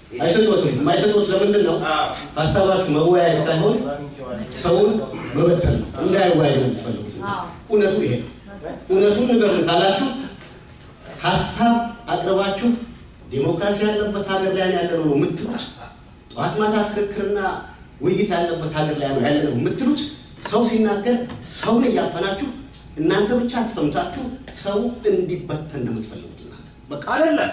አይሰጡትም። የማይሰጡት ለምንድን ነው? ሀሳባችሁ መወያየት ሳይሆን ሰውን መበተን ነው። እንዳይወያዩ ነው የምትፈልጉት። እውነቱ ይሄ ነው። እውነቱን ንገሩን ካላችሁ ሀሳብ አቅርባችሁ ዴሞክራሲ ያለበት ሀገር ላይ ያለ ነው የምትሉት። ጠዋት ማታ ክርክርና ውይይት ያለበት ሀገር ላይ ነው ያለ ነው የምትሉት። ሰው ሲናገር ሰውን እያፈናችሁ እናንተ ብቻ ተሰምታችሁ ሰው እንዲበተን ነው የምትፈልጉት እናንተ በቃ አይደለም።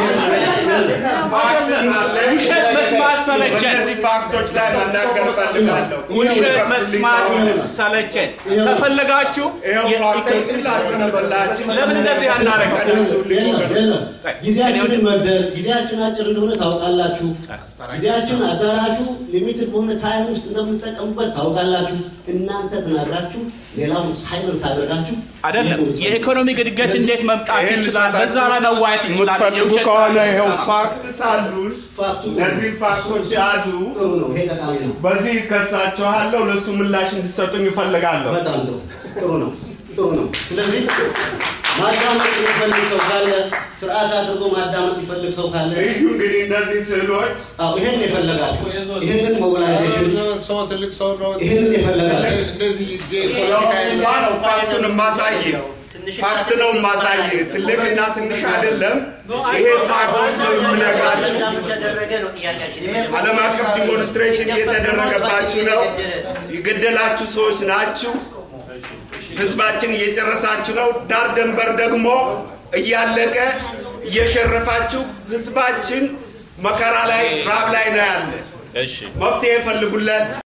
ውሸት መስማት ሰለቸን። እነዚህ ፋክቶች ላይ መናገር እፈልጋለሁ። ውሸት መስማት ሰለቸን። ከፈለጋችሁ ይኸው የ- ፋክቶችን ላስቀምጥላችሁ። ለምን እንደዚህ አናደርግም? የለም የለም። ጊዜያችንን መግደል ጊዜያችን አጭር እንደሆነ ታውቃላችሁ። ጊዜያችን አዳራሹ ሊሚትድ በሆነ ታይም ውስጥ እንደምንጠቀምበት ታውቃላችሁ። እናንተ ተናግራችሁ ሌላውን ሳይለንስ አድርጋችሁ አይደለም። የኢኮኖሚ እድገት እንዴት መምጣት ይህን ይችላል? በዛ ላይ ልሰጣችሁ መዋየት ይችላል። የምትፈልጉ የውሸት ከሆነ ታሪክ ይኸው ሰማ። ፋክት ሳሉን ፋክቱ እነዚህ ፋክቶች ያዙ። ጥሩ ነው። ይሄ ጠቃሚ ነው። በዚህ ከሳችኋለሁ። ለእሱ ምላሽ እንዲሰጡኝ እፈልጋለሁ። በጣም ጥሩ ጥሩ ነው ጥሩ ነው። ስለዚህ ማዳመጥ የሚፈልግ ሰው ካለ ስርዓት አድርጎ ማዳመጥ የሚፈልግ ሰው ካለ እዩ እንግዲህ እነዚህ ስዕሎች አዎ ይሄን የፈለጋችሁት ይሄንን ሞቢላይዜሽን ሰው ትልቅ ሰው ነው። ይሄንን የፈለጋችሁት እንደዚህ ፖለቲካ ለሁሉማ ነው ፋክቱን የማሳይ ፋክት ነው የማሳይ ትልቅና ትንሽ አይደለም። ይሄ ፋክት ነው የምነግራችሁ። ተደረገ ነው ጥያቄያችን። ዓለም አቀፍ ዲሞንስትሬሽን እየተደረገባችሁ ነው። የገደላችሁ ሰዎች ናችሁ። ህዝባችን እየጨረሳችሁ ነው። ዳር ደንበር ደግሞ እያለቀ እየሸረፋችሁ ህዝባችን መከራ ላይ ራብ ላይ ነው ያለ። መፍትሄ ፈልጉለት።